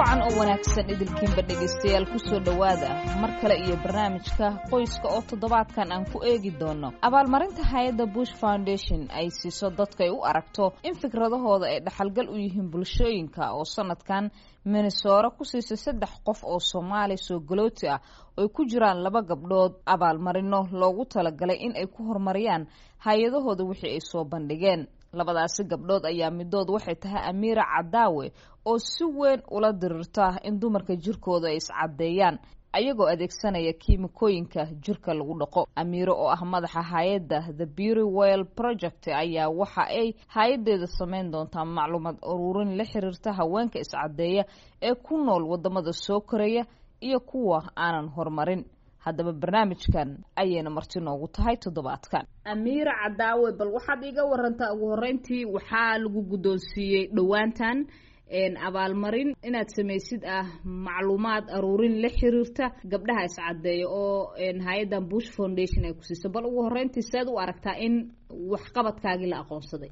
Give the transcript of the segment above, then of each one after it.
wacan oo wanaagsan idilkiinba dhegaystayaal kusoo dhowaada mar kale iyo barnaamijka qoyska oo toddobaadkan aan ku eegi doono abaalmarinta hay-adda bush foundation ay siiso dadkay u aragto in fikradahooda ay dhaxalgal u yihiin bulshooyinka oo sanadkan minnesora ku siisay saddex qof oo soomaali soo galooti ah oy ku jiraan laba gabdhood abaalmarino loogu talagalay in ay ku horumariyaan hay-adahooda wixii ay soo bandhigeen labadaasi gabdhood ayaa midood waxay tahay amiira cadaawe oo si weyn ula dirirta in dumarka jirkooda ay iscadeeyaan ayagoo adeegsanaya kiimikooyinka jirka lagu dhaqo amiiro oo ah madaxa hay-adda the beauty well project ayaa waxa ay hay-adeeda sameyn doontaa macluumaad uruurin la xiriirta haweenka iscadeeya ee ku nool wadamada soo koraya iyo kuwa aanan horumarin haddaba barnaamijkan ayayna marti noogu tahay toddobaadkan amiira cadaawe bal waxaad iiga warantaa ugu horeyntii waxaa lagu guddoonsiiyey dhowaantan abaalmarin inaad samaysid ah macluumaad aruurin la xiriirta gabdhaha iscadeeya oo hay-addan bush foundation ay ku siiso bal ugu horeyntii seed u aragtaa in waxqabadkaagii la aqoonsaday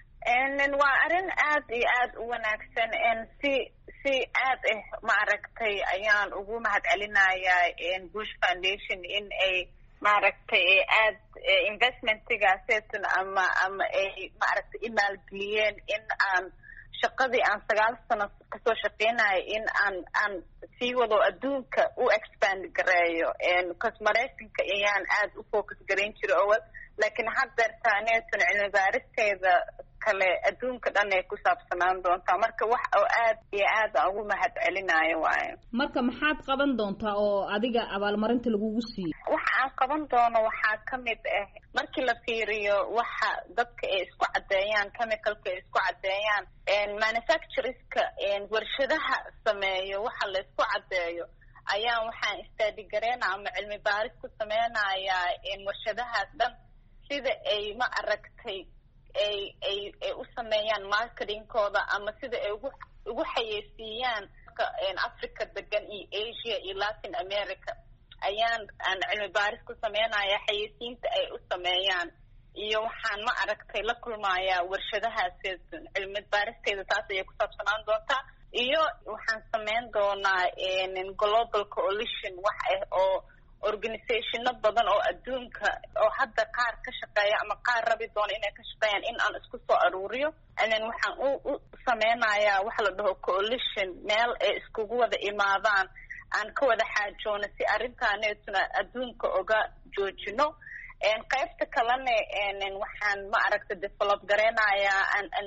waa arrin aad iyo aad u wanaagsan si si aad ah maaragtay ayaan ugu mahad celinayaa bush foundation in ay maaragtay aad investmentigaaseytun ama ama ay maaragtay imaalgeliyeen in aan shaqadii aan sagaal sano kasoo shaqeynayo in aan aan sii wado adduunka u expand gareeyo bcause maraykanka ayaan aad u focus garayn jira owal laakiin haddeertaaneetun cilmi baaristeeda kale adduunka dhan ay ku saabsanaan doontaa marka wax oo aad iyo aad aan ugu mahad celinayo waayo marka maxaad qaban doontaa oo adiga abaalmarinta lagugu siiyey waxa aan qaban doono waxaa kamid ah markii la fiiriyo waxa dadka ay isku caddeeyaan chemicalka ay isku caddeeyaan manufactureska warshadaha sameeyo waxa la isku caddeeyo ayaan waxaan istaadigaraynaa ama cilmi baaris ku sameynayaa warshadahaas dhan sida ay ma aragtay ay ay ay u sameeyaan marketingkooda ama sida ay ugu ugu xayeysiiyaan africa degan iyo asia iyo latin america ayaan aan cilmi baaris ku sameynaya xayeysiinta ay u sameeyaan iyo waxaan ma aragtay la kulmayaa warshadahaas cilmi baaristeeda taas ayay ku saabsanaan doontaa iyo waxaan sameyn doonaa global coalition wax ah oo organizationo badan oo adduunka oo hadda qaar ka shaqeeya ama qaar rabi doona inay ka shaqeeyaan in aan isku soo aruuriyo then waxaan u u sameynayaa waxa la dhaho coalition meel ay iskugu wada imaadaan aan ka wada xaajoono si arrintaanetuna adduunka oga joojino qaybta kalena waxaan ma aragta develop gareynayaa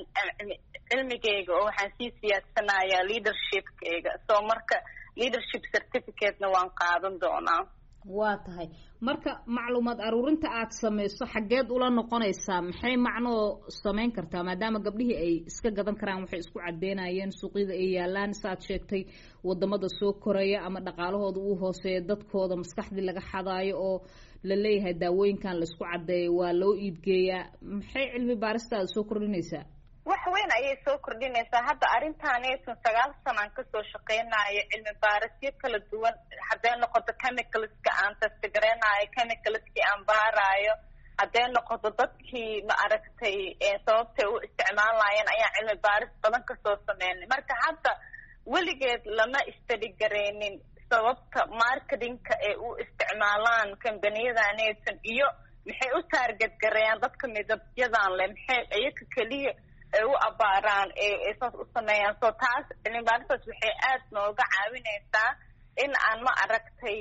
cilmigeyga oo waxaan sii siyaadsanayaa leadershipkeyga so marka leadership certificatena waan qaadan doonaa waa tahay marka macluumaad aruurinta aad samayso xaggeed ula noqonaysaa maxay macnoo samayn kartaa maadaama gabdhihii ay iska gadan karaan waxay isku cadeynayeen suuqyada ay yaalaan saaad sheegtay wadamada soo koraya ama dhaqaalahooda uu hooseeya dadkooda maskaxdii laga xadaayo oo la leeyahay daawooyinkan laisku cadeeyo waa loo iibgeeyaa maxay cilmi baaristaada soo kordhinaysaa wax weyn ayay soo kordhinaysaa hadda arrintaanetun sagaal sanaan kasoo shaqeynayo cilmi baarisyo kala duwan hadday noqoto chemicalska aan testigareynayo chemicalskii aan baarayo hadday noqoto dadkii ma aragtay sababtay u isticmaalayeen ayaan cilmi baaris badan kasoo sameynay marka hadda weligeed lama istadigareynin sababta marketingka ay u isticmaalaan kambaniyadaanetun iyo maxay u taarget gareeyaan dadka midabyadan leh maxay iyaka keliya ay u abaaraan ee saas u sameeyaan so taas cilmibaaristas waxay aad nooga caawinaysaa in aan ma aragtay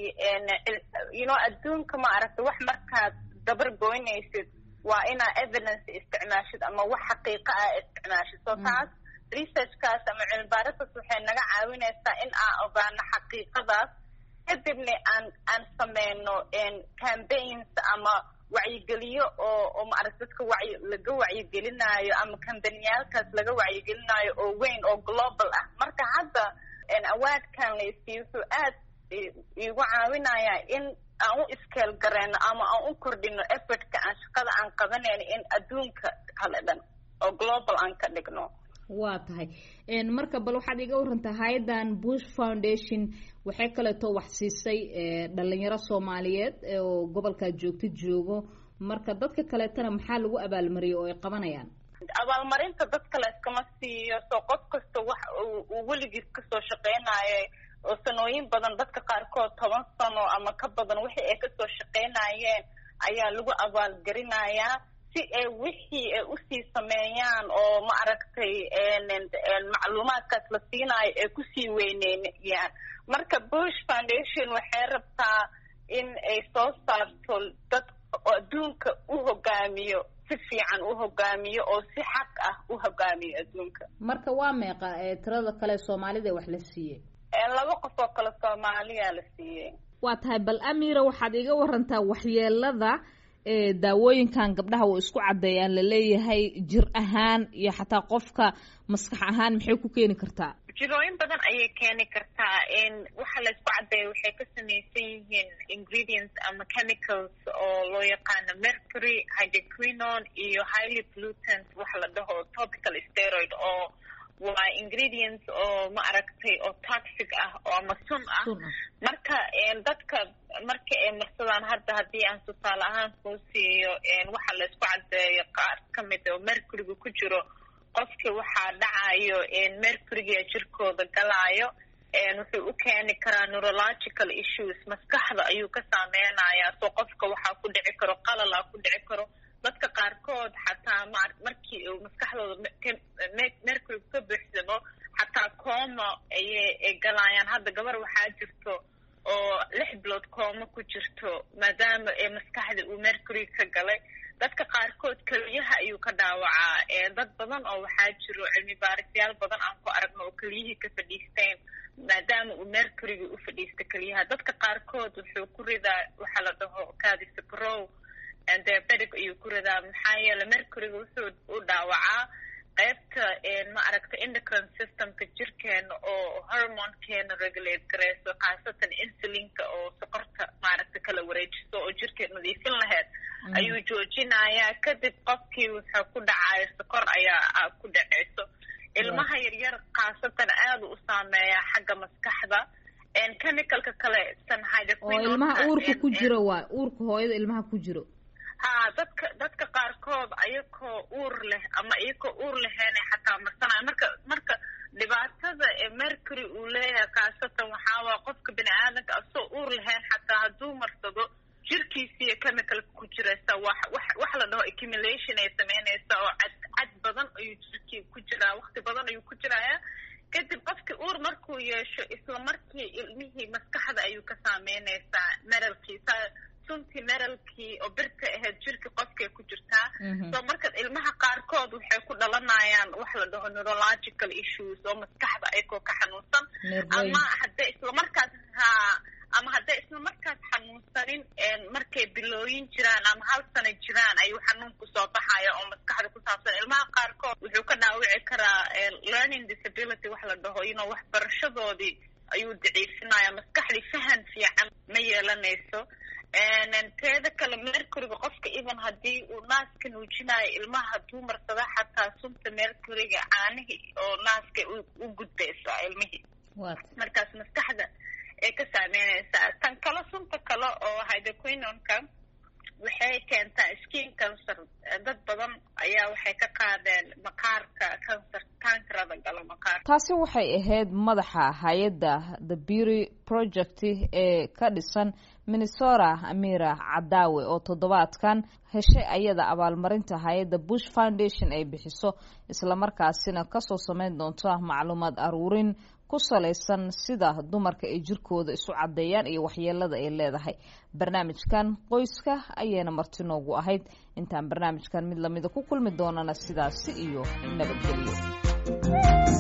you know adduunka ma aragtay wax markaad dabar goynaysid waa inaa evidence isticmaashid ama wax xaqiiqa ah isticmaashid so taas researchkaas ama cilmibaaristas waxay naga caawinaysaa in aan ogaano xaqiiqadaas kadibna aan aan sameyno campaigns ama wacyigeliyo oo oo maaragta dadka wacyi laga wacyigelinayo ama kambaniyaalkaas laga wacyigelinayo oo weyn oo global ah marka hadda awaadkan laysiiyo wuxuu aad iigu caawinayaa in aan u iskeel gareyno ama aan u kordhino effortka aan shaqada aan qabanayno in adduunka kale dhan oo global aan ka dhigno waa tahay marka bal waxaad iga warantaa hay-addan bush foundation waxay kaleeto wax siisay dhalinyaro soomaaliyeed oo gobolkaa joogta joogo marka dadka kaleetana maxaa lagu abaalmariyay oo ay qabanayaan abaalmarinta dadka la iskama siiyo soo qof kasta wax uu weligiis kasoo shaqeynayo oo sanooyin badan dadka qaarkood toban sano ama ka badan wixii ay kasoo shaqeynayeen ayaa lagu abaalgarinayaa si ay wixii ay usii sameeyaan oo ma aragtay macluumaadkaas la siinayo ay kusii weyneynayaan marka bush foundation waxay rabtaa in ay soo saarto dad adduunka u hogaamiyo si fiican u hogaamiyo oo si xaq ah u hogaamiyo adduunka marka waa meeqa tirada kale soomaalida wax la siiyey laba qof oo kale soomaaliya la siiyey waa tahay bal amira waxaad iga warantaa waxyeelada daawooyinkan gabdhaha way isku caddeeyaan laleeyahay jir ahaan iyo xataa qofka maskax ahaan maxay ku keeni kartaa jirooyin badan ayay keeni kartaa waxa la isku caddeeya waxay ka samaysan yihiin ingredients ama chemicals oo loo yaqaano mercury hydroquinon iyo highly pollutant waxa la dhaho topical steroid oo waa ingredients oo ma aragtay oo toxic ah oo ama sun ah marka dadka marka ay marsadaan hadda haddii aan tusaale ahaan kuu siiyo waxa la isku caddeeyo qaar kamid oo mercuryga ku jiro qofki waxaa dhacayo mercuryga jirkooda galaayo wuxuu u keeni karaa neurological issues maskaxda ayuu ka saameynayaa soo qofka waxaa ku dhici karo qalala ku dhici karo dadka qaarkood xataa ma markii uu maskaxdooda mercury ka buuxsamo xataa coma ayay ay galayaan hadda gabar waxaa jirto oo lix bilood coma ku jirto maadaama maskaxda uu mercury ka galay dadka qaarkood keliyaha ayuu ka dhaawacaa dad badan oo waxaa jiro cilmi baarisyaal badan aan ku aragno oo keliyihii ka fadhiisteen maadaama uu mercuryga u fadhiista keliyaha dadka qaarkood wuxuu ku ridaa waxaa la dhaho cadiscrow diabetic ayuu ku ridaa maxaa yeele mercuryga wuxuu u dhaawacaa qaybta ma aragta endocrine systemka jirkeena oo hormonekeena regulate gareyso khaasatan insulinka oo sokorta maaragta kala wareejiso oo jirkeed nadiifin laheyd ayuu joojinayaa kadib qofkii wuxuu ku dhacayo sokor ayaa ku dhaceyso ilmaha yaryar khaasatan aada u saameeyaa xagga maskaxda chemicalka kale oo ilmaha uurka ku jiro waay uurka hooyada ilmaha ku jiro ha dadka dadka qaarkood ayakoo uur leh ama iyakoo uur laheena xataa marsanaya marka marka dhibaatada ee mercury uu leeyahay khaasatan waxaawaa qofka bini aadanka asoo uur lahayn xataa hadduu marsado jirkiisiiyo chemicalka ku jiraysa wax wax wax la dhaho accumulation ay sameynaysa oo cad cad badan ayuu jirkii ku jiraa wakti badan ayuu ku jiraya kadib qofkii uur markuu yeesho isla markii ilmihii maskaxda ayuu ka saameynaysaa meralkiisa suntii meralkii oo birta ahayd jirka qofkay ku jirtaa so marka ilmaha qaarkood waxay ku dhalanayaan wax la dhaho neurological issues oo maskaxda ayakoo ka xanuunsan ama hadday islamarkaas ha ama hadday isla markaas xanuunsanin markay bilooyin jiraan ama hal sana jiraan ayuu xanuunku soo baxaya oo maskaxda ku saabsan ilmaha qaarkood wuxuu ka dhaawici karaa learning disability wax la dhaho inuu waxbarashadoodii ayuu daciifinaya maskaxdii fahan fiican ma yeelanayso teeda kale mercuryga qofka even haddii uu naaska nuujinayo ilmaha hadduu marsada xataa sunta mercuryga caanihii oo naaska u gudbaysaa ilmihii markaas maskaxda ay ka saameynaysaa tan kale sunta kale oo hydroquinonka waxay keentaa skin cancer dad badan ayaa waxay ka qaadeen maqaarka cancer kankarada gala maqaarka taasi waxay ahayd madaxa hay-adda the beauty project ee ka dhisan minnesota amira cadaawe oo toddobaadkan heshay ayada abaalmarinta hay-adda bush foundation ay bixiso islamarkaasina kasoo sameyn doonto macluumaad aruurin ku salaysan sida dumarka ay jirkooda isu caddeeyaan iyo waxyeelada ay leedahay barnaamijkan qoyska ayayna marti noogu ahayd intaan barnaamijkan mid lamida ku kulmi doonana sidaasi iyo nabadgelyo